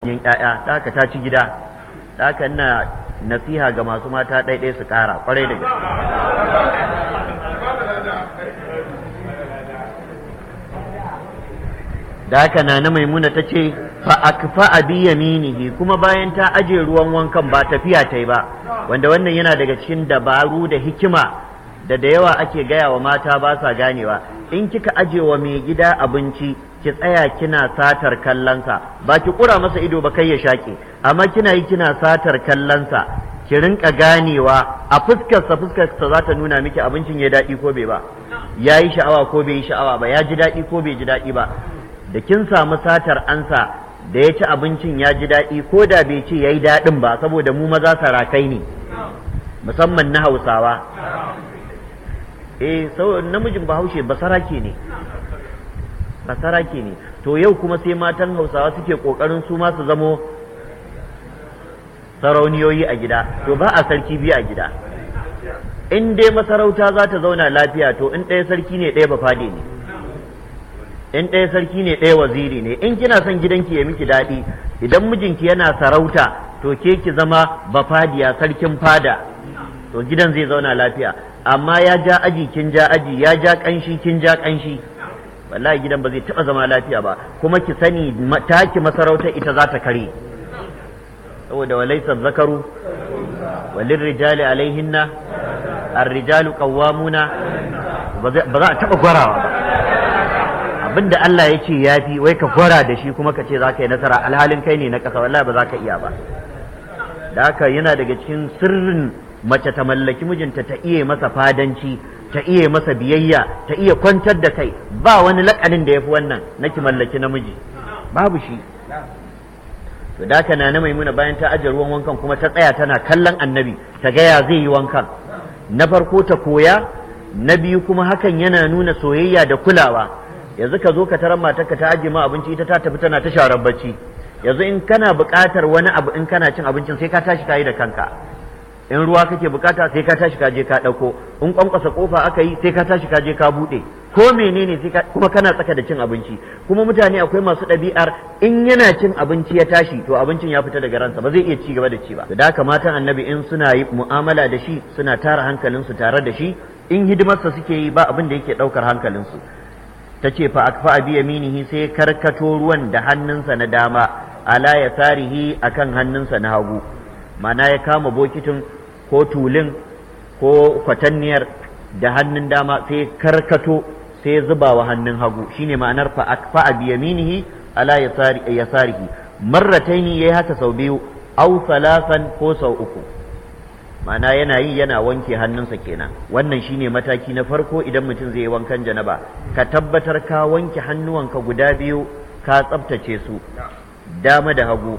yin ƴaƴa da haka ta ci gida da haka ina nasiha ga masu mata ɗaiɗai su ƙara ƙwarai da gaske da haka na na maimuna ta ce fa akfa bi yaminihi kuma bayan ta aje ruwan wankan ba tafiya ta yi ba wanda wannan yana daga cikin dabaru da hikima da da yawa ake gaya wa mata ba sa ganewa in kika aje wa mai gida abinci ki tsaya kina satar kallonsa ba ki kura masa ido ba kai ya shaƙe amma kina yi kina satar kallonsa ki rinka ganewa a fuskarsa fuskarsa za ta nuna miki abincin ya daɗi ko bai ba ya yi sha'awa ko bai yi sha'awa ba ya ji daɗi ko bai ji daɗi ba da kin samu satar ansa da ya ci abincin ya ji daɗi ko da bai ce ya yi daɗin ba saboda mu maza sarakai ne musamman na hausawa eh sau namijin bahaushe basarake ne basarake ne to yau kuma sai matan hausawa suke ƙoƙarin su ma su zamo sarauniyoyi a gida to ba a sarki biyu a gida in dai masarauta za ta zauna lafiya to in ɗaya sarki ne ɗaya bafade ne in ɗaya sarki ne ɗaya waziri ne in kina son gidanki ya miki daɗi idan mijinki yana sarauta to ke ki zama bafadiya sarkin fada to gidan zai zauna lafiya amma ya ja aji kin ja aji ya ja kanshi kin ja kanshi wallahi gidan ba zai taɓa zama lafiya ba kuma ki sani taki masarautar ita za ta kare saboda walaisa zakaru walin rijali alaihinna ar-rijalu qawwamuna ba za a taɓa gwarawa ba abinda Allah ya ce ya fi wai ka gwara da shi kuma ka ce za ka yi nasara alhalin kai ne na ƙasa wallahi ba za ka iya ba da haka yana daga cikin sirrin mace ta mallaki mijinta ta iya masa fadanci ta iya masa biyayya ta iya kwantar da kai ba wani lakanin da ya fi wannan na ki mallaki namiji babu shi to da haka na maimuna bayan ta ajiye ruwan wankan kuma ta tsaya tana kallon annabi ta gaya zai yi wankan na farko ta koya na biyu kuma hakan yana nuna soyayya da kulawa yanzu ka zo ka tarar matarka ta ajiye ma abinci ita ta tafi tana ta sharar bacci yanzu in kana buƙatar wani abu in kana cin abincin sai ka tashi ka yi da kanka in ruwa kake bukata sai ka tashi ka je ka ɗauko in kwankwasa kofa aka yi sai ka tashi ka je ka buɗe ko menene sai ka kuma kana tsaka da cin abinci kuma mutane akwai masu ɗabi'ar in yana cin abinci ya tashi to abincin ya fita daga ransa ba zai iya ci gaba da ci ba da haka matan annabi in suna yi mu'amala da shi suna tara hankalinsu tare da shi in hidimarsa suke yi ba abin da yake ɗaukar hankalinsu ta ce fa akfa bi yaminihi sai karkato ruwan da hannunsa na dama ala ya sarihi akan hannunsa na hagu mana ya kama bokitin ko tulin ko kwatanniyar da hannun dama sai karkato sai zuba wa hannun hagu shine ma'anar fa akfa bi yaminihi ala ya sarihi marrataini yayi haka sau biyu au salasan ko sau uku ma'ana yana yi yana wanke hannunsa kenan wannan shine mataki na farko idan mutum zai yi wankan janaba ka tabbatar ka wanke hannuwanka guda biyu ka tsabtace su dama da hagu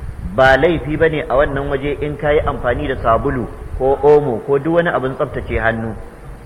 ba laifi bane a wannan waje in ka yi amfani da sabulu ko omo ko duk wani abin tsabtace hannu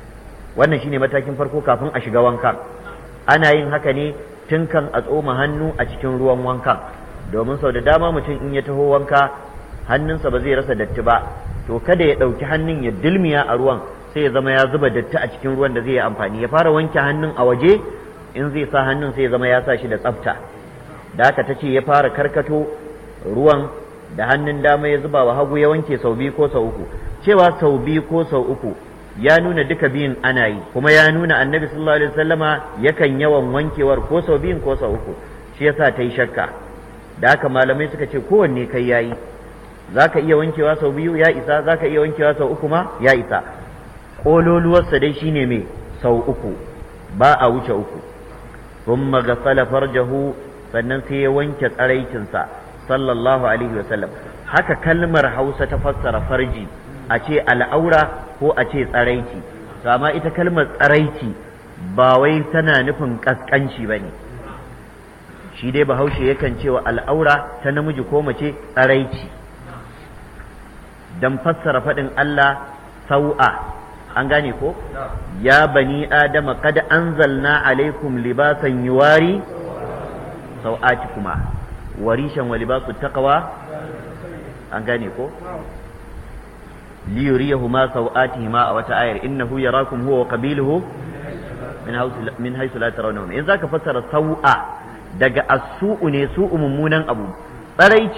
wannan shine matakin farko kafin a shiga wanka ana yin haka ne tun kan a tsoma hannu a cikin ruwan wanka domin sau da dama mutum in ya taho wanka hannunsa ba zai rasa datti ba to kada ya ɗauki hannun ya dilmiya a ruwan sai ya zama ya zuba datti a cikin ruwan da zai yi amfani ya fara wanke hannun a waje in zai sa hannun sai ya zama ya sa shi da tsafta da haka ta ce ya fara karkato ruwan da hannun dama ya zuba wa hagu ya wanke sau biyu ko sau uku cewa sau biyu ko sau uku ya nuna duka biyun ana yi kuma ya nuna annabi sallallahu alaihi wasallama yakan yawan wankewar ko sau biyun ko sau uku shi yasa ta yi shakka da haka malamai suka ce kowanne kai yayi za ka iya wankewa sau biyu ya isa za ka iya wankewa sau uku ma ya isa ƙololuwarsa dai shine mai sau uku ba a wuce uku thumma ghasala farjahu sannan sai ya wanke tsaraicinsa sallallahu alaihi wasallam haka kalmar hausa ta fassara farji a ce al'aura ko a ce tsaraici to amma ita kalmar tsaraici ba wai tana nufin kaskanci ba ne shi dai bahaushe yakan cewa al'aura ta namiji ko mace tsaraici don fassara faɗin Allah sau'a an gane ko ya bani adama kad anzalna alaikum libasan yuwari sau'ati kuma warishan wa libasu taqwa an gane ko liyuriyahuma sau'atihima a wata ayar innahu yarakum huwa wa qabiluhu min haythu la tarawnahum in zaka fassara sau'a daga as-su'u ne su'u mummunan abu tsaraici